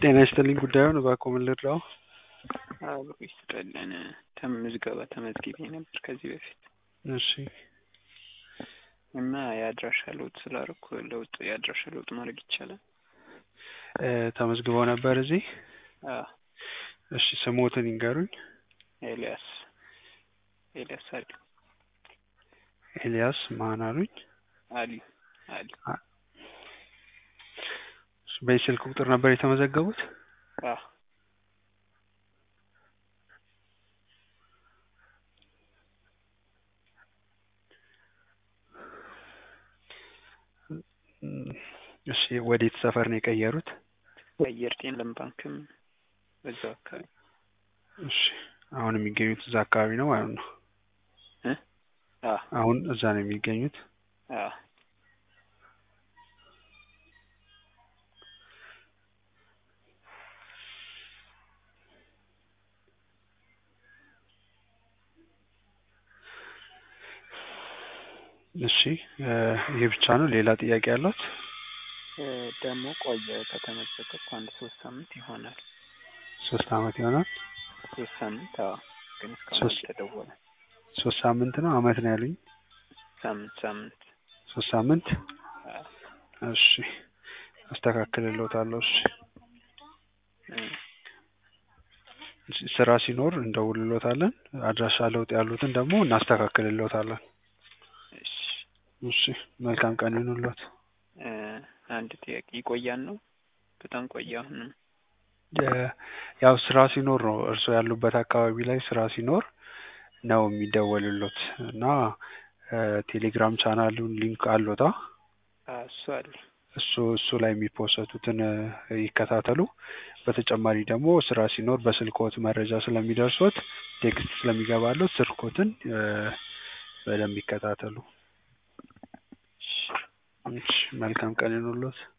ጤና ይስጥልኝ ጉዳዩን እባክዎ ምን ልርዳዎ? አብሮ ይስጥልን ምዝገባ ተመዝግቤ ነበር ከዚህ በፊት እሺ እና የአድራሻ ለውጥ ስላደረኩ ለውጥ የአድራሻ ለውጥ ማድረግ ይቻላል? እ ተመዝግበው ነበር እዚህ? አዎ እሺ ስሞትን ይንገሩኝ? ኤልያስ ኤልያስ አሊ ኤልያስ ማን አሉኝ? አሊ አሊ በዚህ ስልክ ቁጥር ነበር የተመዘገቡት? አዎ እሺ ወዴት ሰፈር ነው የቀየሩት? አየር ጤና ለም ባንክም በዛው አካባቢ እሺ አሁን የሚገኙት እዛ አካባቢ ነው ማለት ነው? እ አዎ አሁን እዛ ነው የሚገኙት? አዎ እሺ ይህ ብቻ ነው ሌላ ጥያቄ አለዎት? እ ደግሞ ቆየ ከተመዘገብኩ አንድ ሶስት ሳምንት ይሆናል። ሶስት አመት ይሆናል? ሶስት ሳምንት አዎ ግን እስካሁን ሶስት አልተደወለም። ሶስት ሳምንት ነው አመት ነው ያሉኝ? ሳምንት ሳምንት ሶስት ሳምንት አዎ እሺ አስተካክልልዎታለሁ እሺ እ ስራ ሲኖር እንደውልልዎታለን አድራሻ ለውጥ ያሉትን ደግሞ እናስተካክልልዎታለን። እሺ እሺ መልካም ቀን ይሁንልዎት። እ አንድ ጥያቄ ይቆያል ነው? በጣም ቆየ አሁንም የ- ያው ስራ ሲኖር ነው እርስዎ ያሉበት አካባቢ ላይ ስራ ሲኖር ነው የሚደወልልዎት እና እ ቴሌግራም ቻናሉን ሊንክ አለዎታ? አዎ እሱ አለ እሱ እሱ ላይ የሚፖሰቱትን እ ይከታተሉ። በተጨማሪ ደግሞ ስራ ሲኖር በስልክዎት መረጃ ስለሚደርሶት ቴክስት ስለሚገባልዎት ስልክዎትን እ በደንብ ይከታተሉ። እሺ እሺ መልካም ቀን ይሁንልዎት።